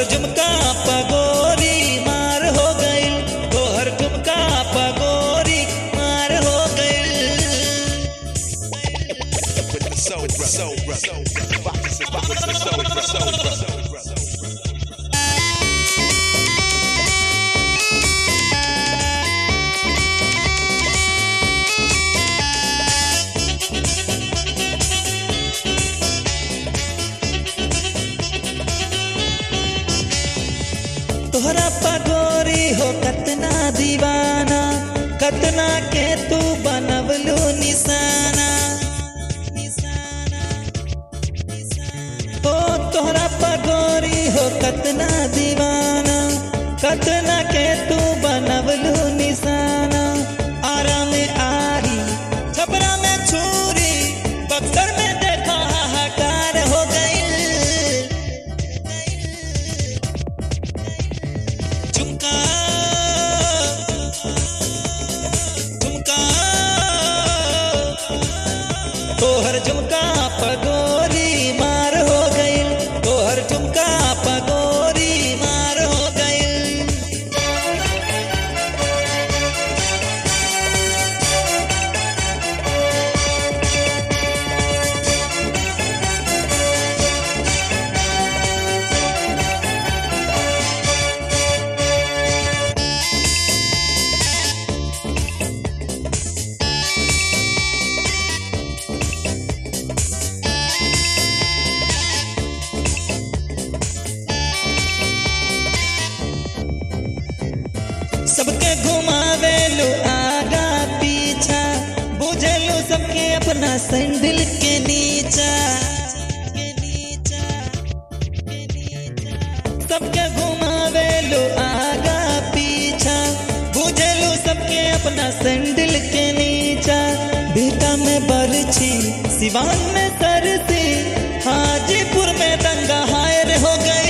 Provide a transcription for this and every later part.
तोहर झुमका पगोरी मार हो गइल तोहर झुमका पगोरी मार हो गइल with the soul brother. Soul brother. Rock this, rock with the soul brother. Soul brother. तोहरा पगोरी हो कतना दीवाना कतना के तू बनवलू निशाना ओ तोहरा पगोरी हो कतना दीवाना कतना के तू बनवलू निशाना आरा में आरी छपरा में छुरी बक्सर में देखा हाहाकार हो गई झुमका झुमका तोहर झुमका पगोरी मार हो गइल तोहर झुमका पगोरी मार हो गइल सबके घुमावेलू आगा पीछा बुझेलू सबके अपना सैंडल के नीचा सबके घुमावेलू आगा पीछा बुझेलू सबके अपना सैंडल के नीचा बेटा में बरछी सिवान में सरसी हाजीपुर में दंगा हायर हो गई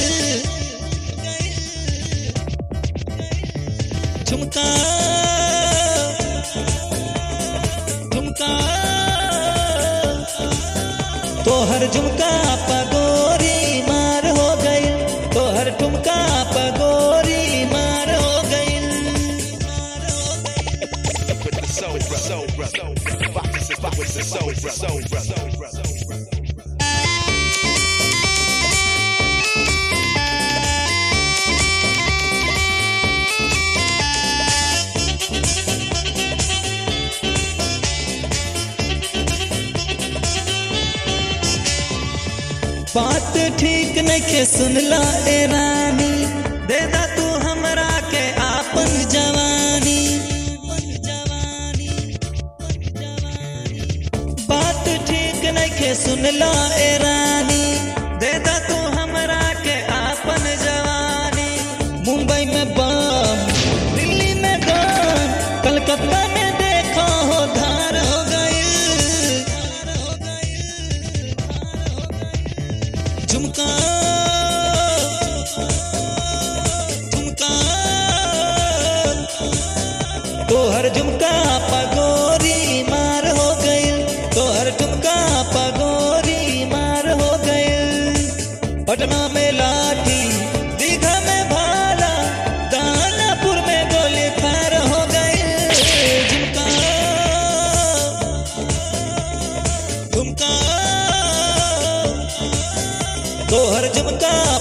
झुमका झुमका तोहर झुमका पगोरी मार हो गई तोहर झुमका पगोरी मार हो गई with the soul brother. Soul brother. Rock this, rock with the soul brother. Soul brother. बात ठीक नइखे सुनला ए रानी दे दा तू हमरा के आपन जवानी बात ठीक नइखे सुनला ए रानी दे दा तू हमरा के आपन जवानी मुंबई में बम दिल्ली में गन कलकत्ता में देखो हो धार हो गई झुमका झुमका तोहर झुमका पगोरी मार हो गइल तोहर झुमका पगोरी मार हो गइल पटना में लाठी दीघा में भाला दानापुर में गोली फायर हो गइल झुमका झुमका तोहर झुमका